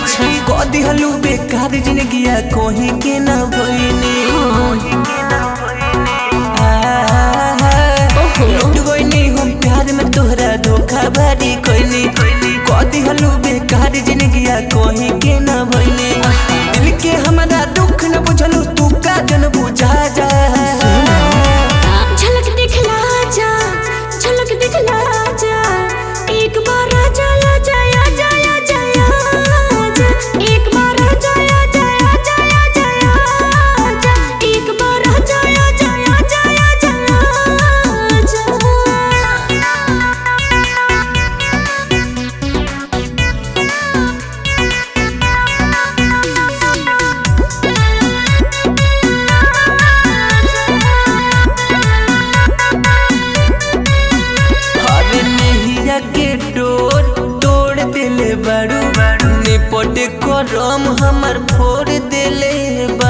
अच्छा कह दिहलू बेकार जिंदगिया कोही के ना भइनी ओहो। लुट गइनी हम प्यार में तोहरा धोखा भरी कोइनी कह दिहलू बेकार जिंदगिया कोही के ना भइनी दिल के हमारा दुख न बुझलू तू का जन बुझा जा झलक दिखला जा झलक दिखला जा एक बार आजा आजा आजा आजा आजा एक बार आजा आजा आजा आजा आजा एक बार आजा आजा आजा आजा अरे नहिया के डोर तोड़ देले बारू निपट करम हमर फोड़ देले